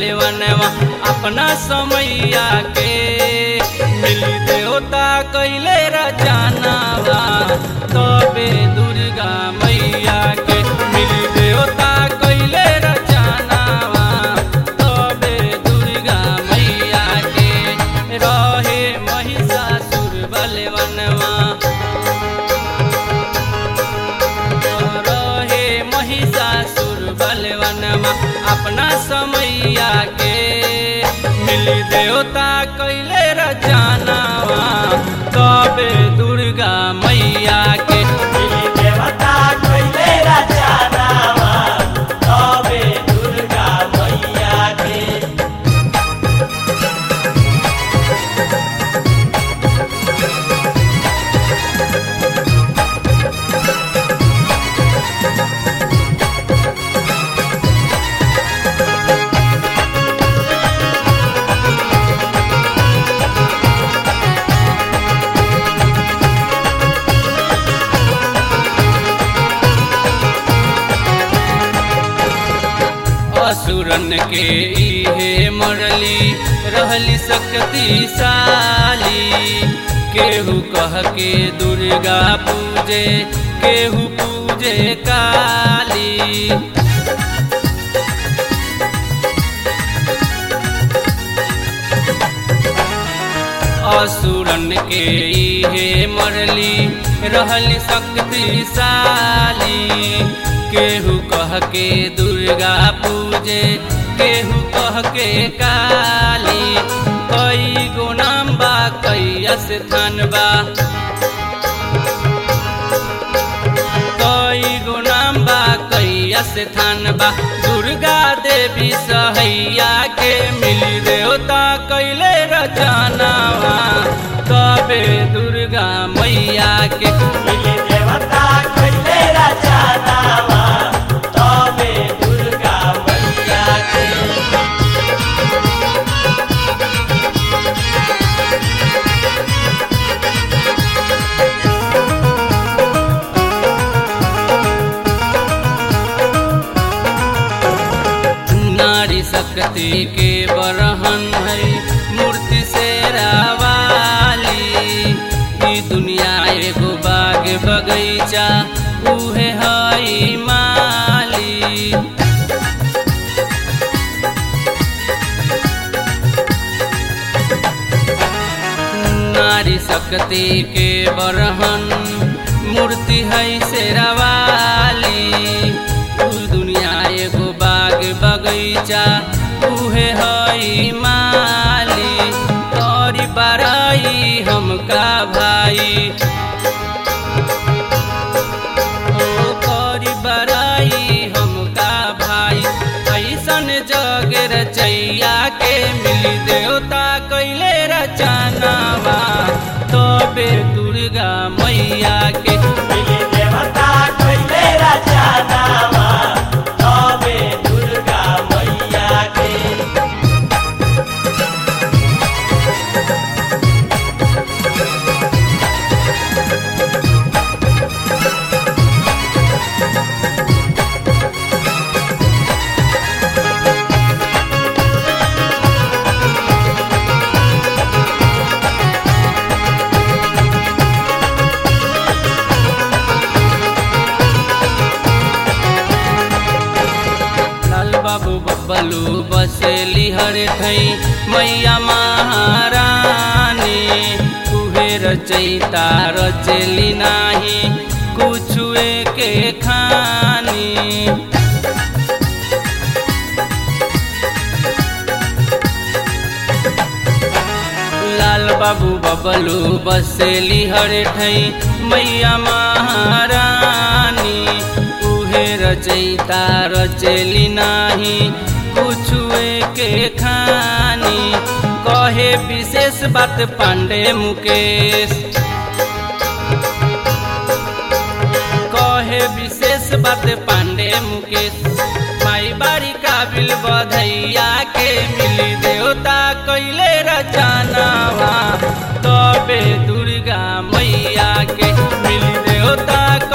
बलवनवा अपना समैया के मिली देवता कैले रचानावा तबे दुर्गा मैया के मिली देवता कैले रचानावा तबे दुर्गा मैया के रहे महिषासुर बलवनवा रहे महिषासुर बलवनमा अपना समैया के मिली देवता कैले रचानावा तबे दुर्गा मैया के मिली देवता कैले रचनावा तबे दुर्गा मैया के असुरन के इहे मरली रहली शक्तिशाली केहू कह के दुर्गा पूजे केहू पूजे काली असुरन के इहे मरली रहली शक्तिशाली केहू कह के दुर्गा पूजे केहू कह के काली कई गो नाम बा कई स्थान बा कई गो नाम बा कई स्थान बा दुर्गा देवी सहैया के मिली देवता कैले रचनावा तबे दुर्गा मैया के मिली देवता कैले रचनावा तबे दुर्गा मैया के नारी शक्ति के बरहन है मूर्ति से रावाली ई दुनिया एगो बाग बगैचा उहे हई माली नारी शक्ति के बरहन मूर्ति है शेरावाली उ दुनिया एगो बाग बगैचा उहे हई माली तोरी बड़ाई हमका भाई ओ करी बड़ाई हमका भाई ऐसन जग रचैया के मिली देवता कैले रचनावा तबे दुर्गा मैया के मिली देवता कैले रचनावा तबे दुर्गा मैया के लाल बाबू बब्बलू बसेली हर ठई मैया महारानी उहे रचैता रचेली नाही कुछुए के खानी लाल बाबू बबलू बसेली हर ठई मैया महारानी उहे रचैता रचेली नाही कुछुए के खानी कहे विशेष बात पांडे मुकेश कहे विशेष बात पांडे मुकेश माई बारी काबिल बधैया के मिली देवता कैले रचनावा तबे दुर्गा मैया के मिली देवता